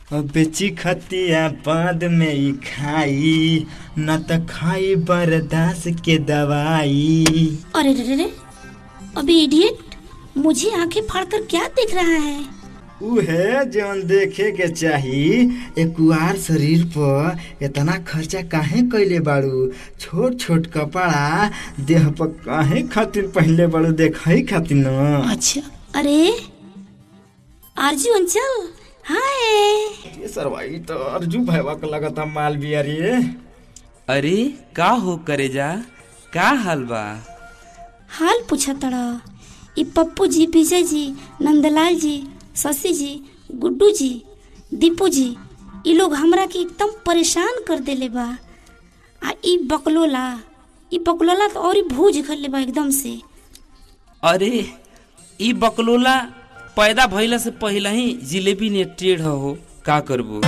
बेची खतिया बाद में ई खाई न त खाई बर्दाश्त के दवाई अरे रे रे रे अबे इडियट मुझे आंखें फाड़कर क्या देख रहा है उहे जौन देखे के चाही एक कुआर शरीर पर इतना खर्चा काहे कैले बाड़ू छोट छोट कपड़ा देह पर काहे खातिर पहनले बाड़ू देखई खातिर न अच्छा अरे आरजू अंचल हाय ये सरवाई तो अर्जू भैया के लगता माल बिया रे अरे का हो करेजा का हाल बा हाल पूछा तड़ा ई पप्पू जी विजय जी नंदलाल जी शशि जी गुड्डू जी दीपू जी ई लोग हमरा के एकदम परेशान कर देले बा आ ई बकलोला ई बकलोला तो और ही भूज गले बा एकदम से अरे ई बकलोला पैदा भइला से पहले ही जिलेबी ने टेढ़ हो का करबो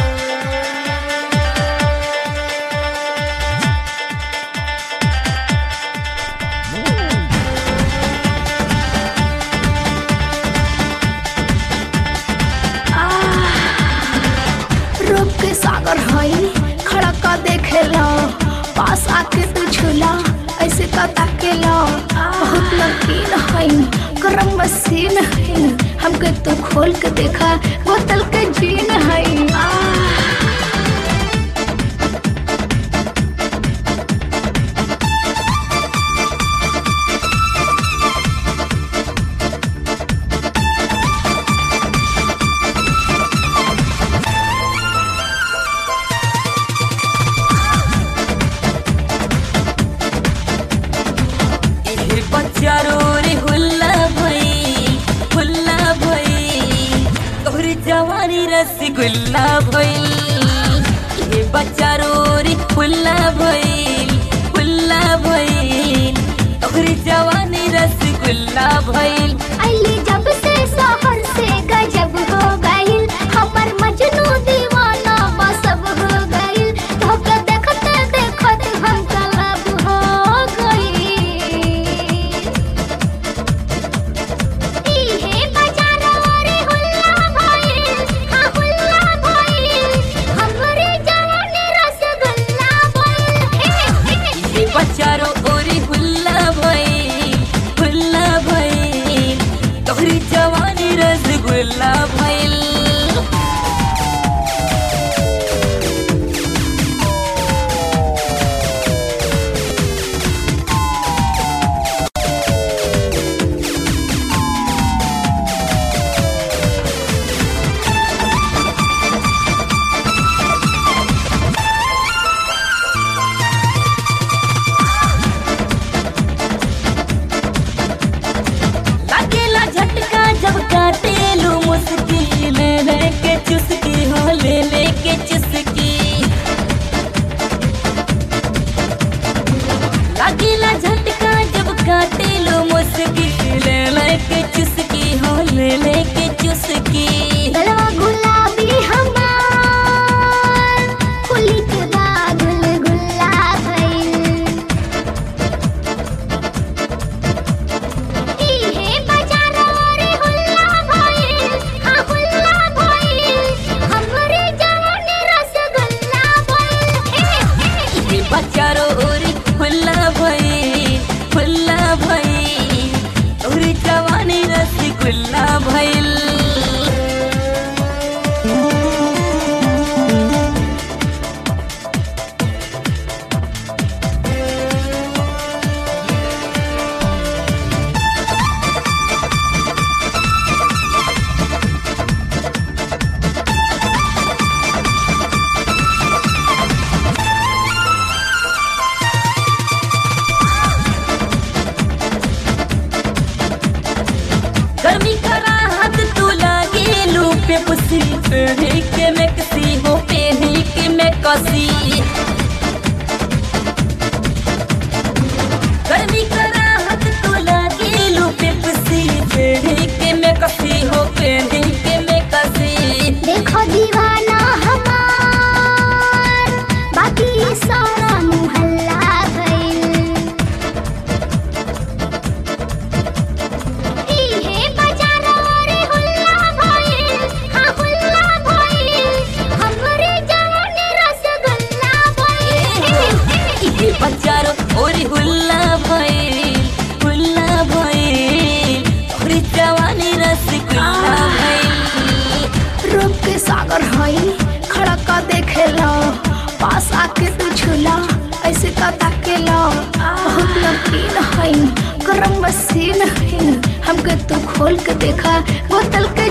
रूप के सागर हई खड़ा का देखेला पास आके तू झूला ऐसे का ताकेला बहुत नमकीन हई गरम मशीन हई हमके तू खोल के देखा बोतल के जीन हई इहे बच्चा रो रे हुल्ला भई हुल्ला भई तोहर जवानी रसगुल्ला भई इहे बच्चा रो रे हुल्ला भई हुल्ला भई तोहर जवानी रसगुल्ला भई अली जब से शहर से गजब हो गइल हमर मजनू दीवाना बसब हो गइल धोखा देखते देखत हम कलब हो गइल इहे बाजारो रे हुल्ला भइल हाँ हुल्ला भइल हमरे जवानी रसगुल्ला भइल हे हे इहे बच्चा रो ओरे हुल्ला भई हुल्ला भई तोहर जवानी रसगुल्ला भई लगेला झटका जब काटे लो मुश्किल ले के चुस्की हो ले ले के चुस्की लगेला झटका जब काटे लो मुश्किल ले ले के चुस्की हो ले ले के चुस्की गलवा गुलाबी हमार कुली के बादल गुल्ला भइल इहे बाजारो रे हुल्ला भइल हाँ हुल्ला भइल हमरे जवानी रसगुल्ला भइल हे हे ये बच्चा रो ओरी हुल्ला भई हुल्ला भई ओरी जवानी रसगुल्ला भइल गर्मी का राहत तू लागे लू पे पुसी पेढ़ी के में कसी हो पेढ़ी के में कसी गर्मी का राहत तू लागे लू पे पुसी पेढ़ी के में कसी हो पेढ़ी के में कसी देखो दीवाना हमार बाकी सारा मुहल्ला भइल इहे बाजारो रे हुल्ला भइल हाँ हुल्ला भइल नमकीन है गरम मशीन है हमके तू खोल के देखा बोतल के